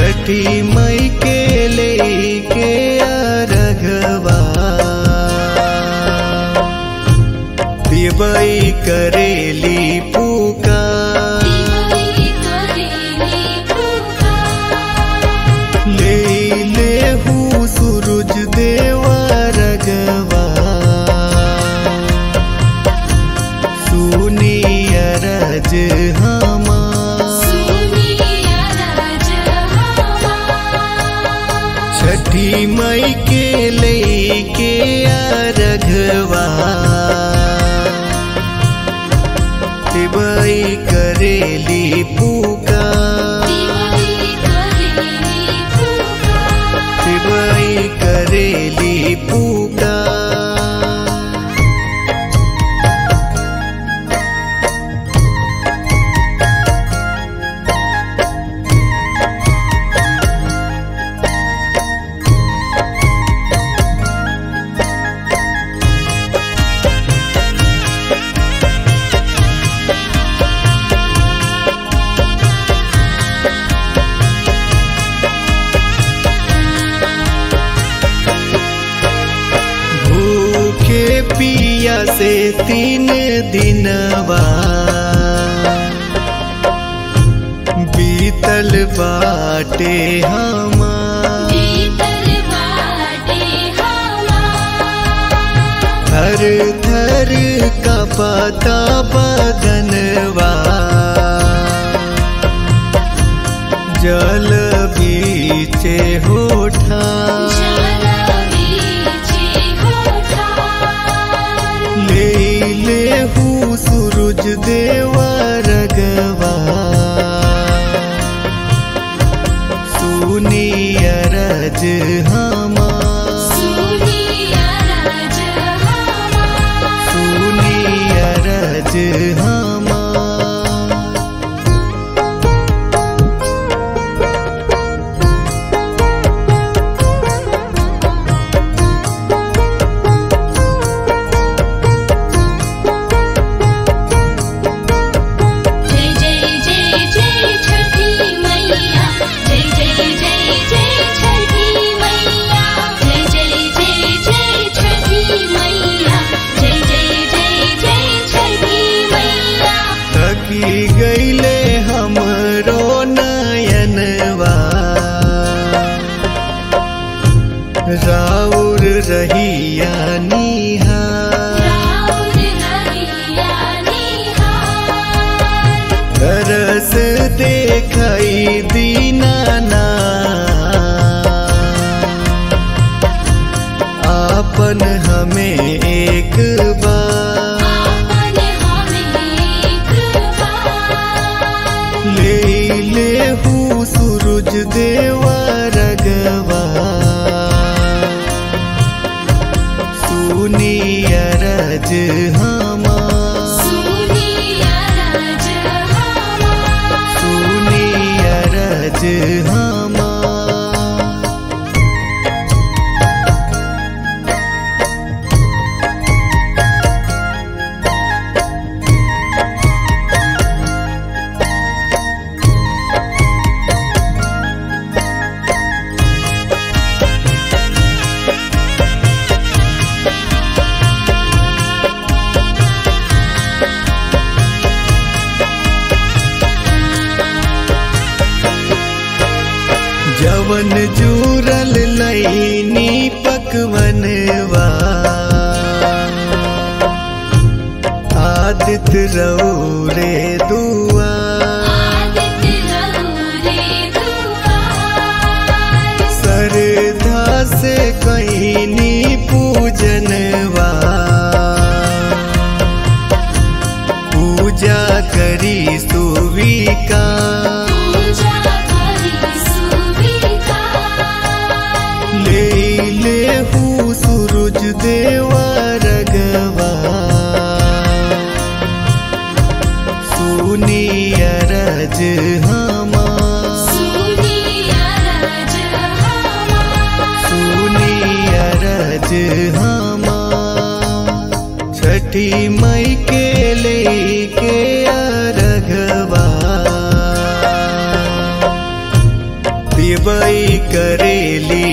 छठी मई के लेके अरघवा दिवई करेली पुकार ले ले हूँ सूरज देवा रगवा सुनी अरज हमा छठी मई के लेके अरघवा दिवई करेली पुकार दिवई करेली पुकार भूखे पिया से तीन दिनवा बीतल बाटे हमार थर थर का पता बदनवा जल बीचे होठा ले ले हूँ सूरज देवा रगवा सुनी अरज हमा सुनी अरज हमा जय जय जय जय छठी मैया जय जय जय जय छठी मैया जय जय जय जय छठी मैया जय जय जय जय छठी मैया थकी गईले हमरो नयनवा राउर रहिया निहार राउर रहिया निहार तरस देखई दीनाना आपन हमें एक बार आपन हमें एक बार ले ले हूँ सूरज देवा रगवा सुनी अरज हमा सुनी अरज हमार सुनी अरज हमा जवन जूरल लैनी पकवनवा आदित रौरे दुआ आदित्य रौरे दुआर सरधा से कैनी पूजनवा पूजा करी सुविका पूजा करी सुविकार ले ले हूँ सूरज देवा रगवा सुनी तिवई करेली